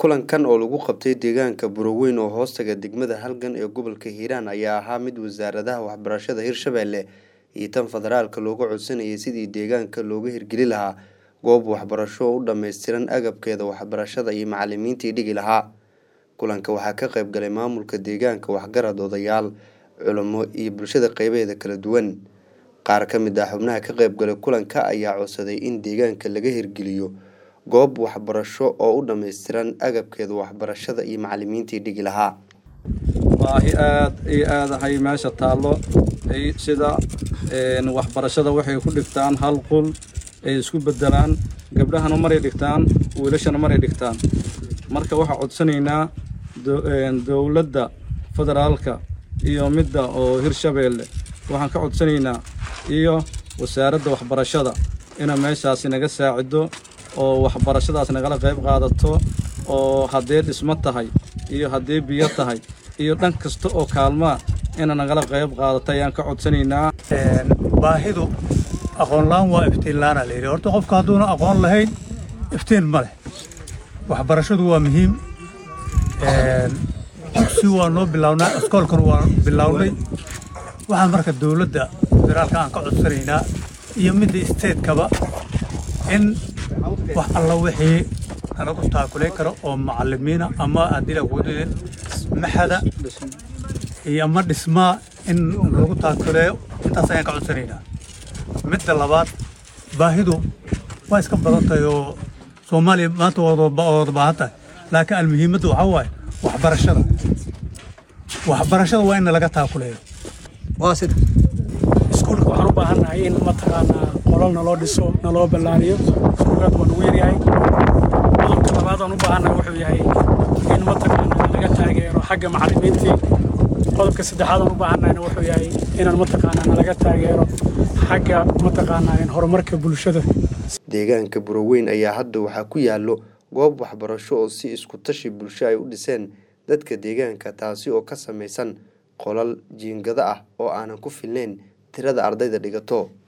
kulankan oo lagu qabtay deegaanka buroweyn oo hoostaga degmada halgan ee gobolka hiiraan ayaa ahaa mid wasaaradaha waxbarashada hirshabelle iyo tan federaalka looga codsanayay sidii deegaanka looga hirgeli lahaa goob waxbarasho oo u dhammaystiran agabkeeda waxbarashada iyo macalimiintii dhigi lahaa kulanka waxaa ka qayb galay maamulka deegaanka waxgarad odayaal culamo iyo bulshada qeybaheeda kala duwan qaar ka mid ah xubnaha ka qayb galay kulanka ayaa codsaday in deegaanka laga hirgeliyo goob waxbarasho oo u dhammaystiran agabkeeda waxbarashada iyo macalimiintii dhigi lahaa baahi aad iyo aadahay meesha taallo sida waxbarashada waxay ku dhigtaan hal qul ay isku bedelaan gabdhahana maray dhigtaan wiilashana maray dhigtaan marka waxaa codsanaynaa dowladda federaalka iyo midda oo hirshabeelle waxaan ka codsanaynaa iyo wasaaradda waxbarashada inay meeshaasi naga saacido oo waxbarashadaas nagala qayb qaadato oo haddee dhismo tahay iyo haddee biyo tahay iyo dhan kasta oo kaalmaa ina nagala qayb qaadato ayaan ka codsanaynaa baahidu aqoonla-aan waa iftiinla-aana la yidhi horta qofka hadduuna aqoon lahayn iftiin ma leh waxbarashadu waa muhiim dugsi waa noo bilownaa iskoolkan waa bilownay waxaa marka dowladda federaalka aan ka codsanaynaa iyo midda isteedkaba in wax alla wixii nalagu taakulay karo oo macalimiina ama haddii laguudin maxada iyo ama dhismaa in lagu taakuleeyo intaas ayaan ka codsanaynaa midda labaad baahidu waa iska badan tahay oo soomaaliya maanta wada baahan tahay laakiin almuhiimadda waxaa waaye waxbarashada waxbarashada waa in laga taakuleeyo waa sida iskuulka waxaan u baahannahay in mataqaanaa qolal naloo dhiso naloo ballaariyo iskuulkaad waa nagu yaryahay qodobka labaad aan u baahannahay wuxuu yahay in mataqaanaa laga taageero xagga macallimiintii qodobka saddexaad aan u baahannahayna wuxuu yahay inaan mataqaanaa nalaga taageero xagga mataqaanaa horumarka bulshada deegaanka buroweyn ayaa hadda waxaa ku yaallo goob waxbarasho oo si isku tashi bulsho ay u dhiseen dadka deegaanka taasi oo ka samaysan qolal jiingado ah oo aanan ku filnayn tirada ardayda dhigato